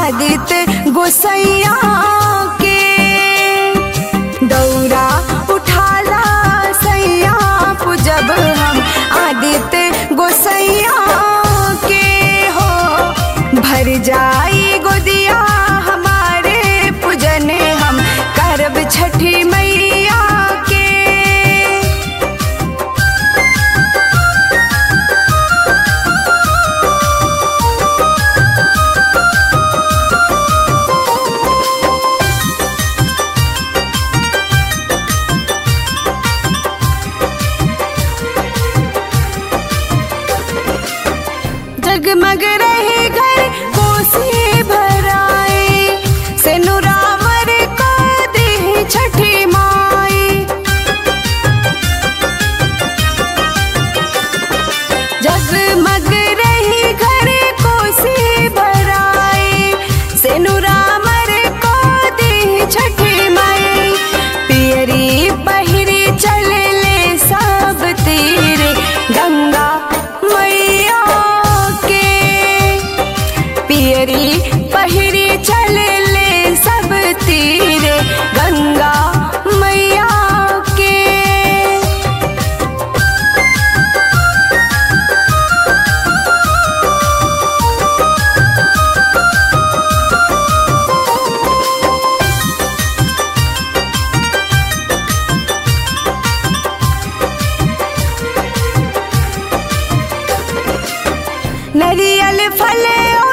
आदित्य गोसैया के दौरा उठाला सैया पूजब हम आदित्य गोसैया के हो भर जाई गोदिया हमारे पूजन हम करब छठी मैया के जगमग रहे घर कोसी भराए से नुरावर को दे छठी माई जगमग रही घर कोसी भराए से नुरावर को दे छठी माई पियरी बहिरी चले ले सब तीरे गंगा मैया के पियरी पहिरी चले ले सब तीरे गंगा मैया के नरियल फल